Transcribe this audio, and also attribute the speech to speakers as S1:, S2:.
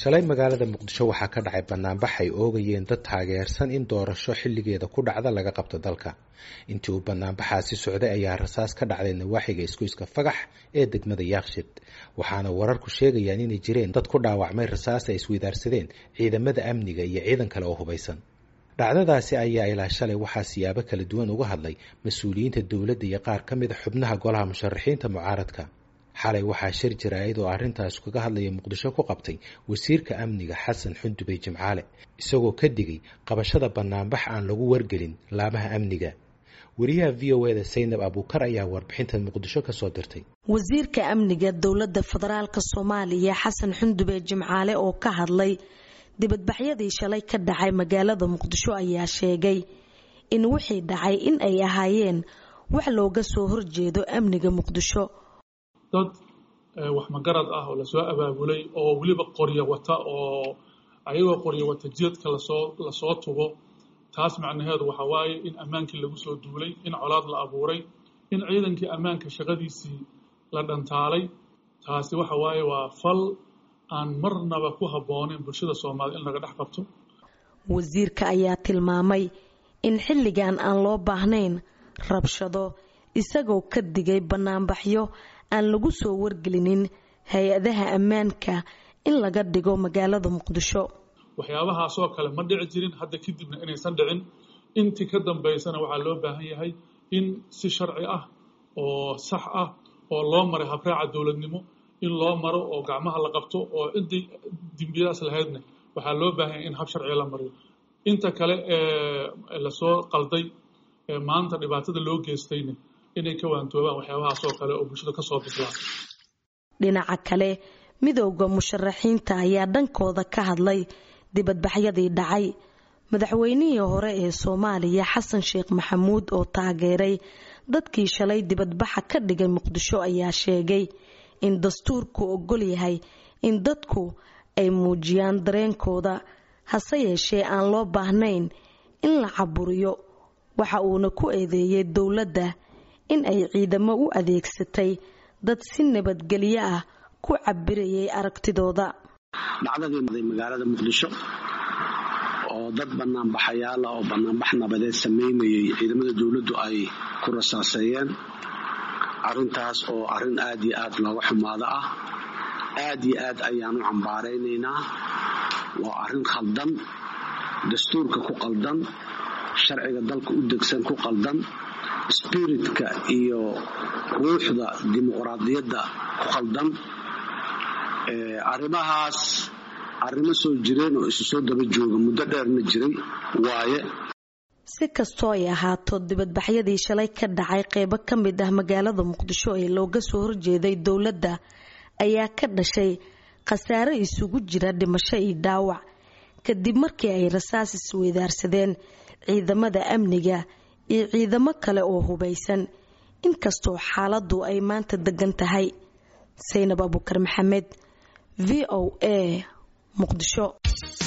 S1: shalay magaalada muqdisho waxaa ka dhacay banaanbax ay oogayeen dad taageersan in doorasho xilligeeda ku dhacda laga qabto dalka intii uu banaanbaxaasi socday ayaa rasaas ka dhacday nawaaxiga isgoyska fagax ee degmada yaakshid waxaana wararku sheegayaan inay jireen dad ku dhaawacmay rasaas ay isweydaarsadeen ciidamada amniga iyo ciidan kale oo hubaysan dhacdadaasi ayaa ilaa shalay waxaa siyaabo kala duwan uga hadlay mas-uuliyiinta dowladda iyo qaar ka mida xubnaha golaha musharaxiinta mucaaradka xalay waxaa shir jaraa'id oo arrintaas kaga hadlaya muqdisho ku qabtay wasiirka amniga xasan xundubey jimcaale isagoo ka digay qabashada banaanbax aan lagu wargelin laamaha amniga wariyaha v o eda saynab abuukar ayaa warbixintan muqdisho ka soo dirtay
S2: wasiirka amniga dowladda federaalk soomaaliya xasan xundube jimcaale oo ka hadlay dibadbaxyadii shalay ka dhacay magaalada muqdisho ayaa sheegay in wixii dhacay in ay ahaayeen wax looga soo horjeedo amniga muqdisho
S3: dad wax magarad ah oo lasoo abaabulay oo weliba qoryo wata oo ayagoo qoryo wata jeedka lasoo lasoo tugo taas macnaheedu waxa waaye in ammaankii lagu soo duulay in colaad la abuuray in ciidankii ammaanka shaqadiisii la dhantaalay taasi waxa waaye waa fal aan marnaba ku habboonayn bulshada soomaaliyed in laga dhex qabto
S2: wasiirka ayaa tilmaamay in xilligan aan loo baahnayn rabshado isagoo ka digay banaanbaxyo aan lagu soo wargelinin hay-adaha ammaanka in laga dhigo magaalada muqdisho
S3: waxyaabahaasoo kale ma dhici jirin hadda kadibna inaysan dhicin intii ka dambaysana waxaa loo baahan yahay in si sharci ah oo sax ah oo loo maray habraaca dowladnimo in loo maro oo gacmaha la qabto oo ciddii dembiyadaas lahaydna waxaa loo baahan yahay in hab sharciga la mariyo inta kale ee lasoo qalday ee maanta dhibaatada loo geystayna inay ka waantoobaan waxyaabahaasoo kale oo bulshada ka soo bislaa
S2: dhinaca kale midowda musharaxiinta ayaa dhankooda ka hadlay dibadbaxyadii dhacay madaxweynihii hore ee soomaaliya xasan sheekh maxamuud oo taageeray dadkii shalay dibadbaxa ka dhigay muqdisho ayaa sheegay in dastuurku ogol yahay in dadku ay muujiyaan dareenkooda hase yeeshee aan loo baahnayn in la caburiyo waxa uuna ku eedeeyay dowladda in ay ciidamo u adeegsatay dad si nabadgelyo ah ku cabirayay aragtidooda
S4: dhacdadii magaalada muqdisho oo dad banaanbaxayaala oo banaanbax nabadeed samaynayay ciidamada dowladdu ay ku rasaaseeyeen arrintaas oo arrin aad iyo aad looga xumaado ah aad iyo aad ayaan u cambaaraynaynaa waa arrin khaldan dastuurka ku qaldan sharciga dalka u degsan ku qaldan spiritka iyo ruuxda dimuqraadiyadda ku qaldan arrimahaas arrimo soo jireen oo isu soo daba jooga muddo dheerna jiray waaye
S2: si kastoo ay ahaato dibadbaxyadii shalay ka dhacay qeybo ka mid ah magaalada muqdisho ee looga soo horjeeday dowladda ayaa ka dhashay khasaare isugu jira dhimasho iyo dhaawac kadib markii ay rasaas isweydaarsadeen ciidamada amniga iyo ciidamo kale oo hubaysan inkastoo xaaladdu ay maanta degan tahay saynab abukar maxamed v o a muqdisho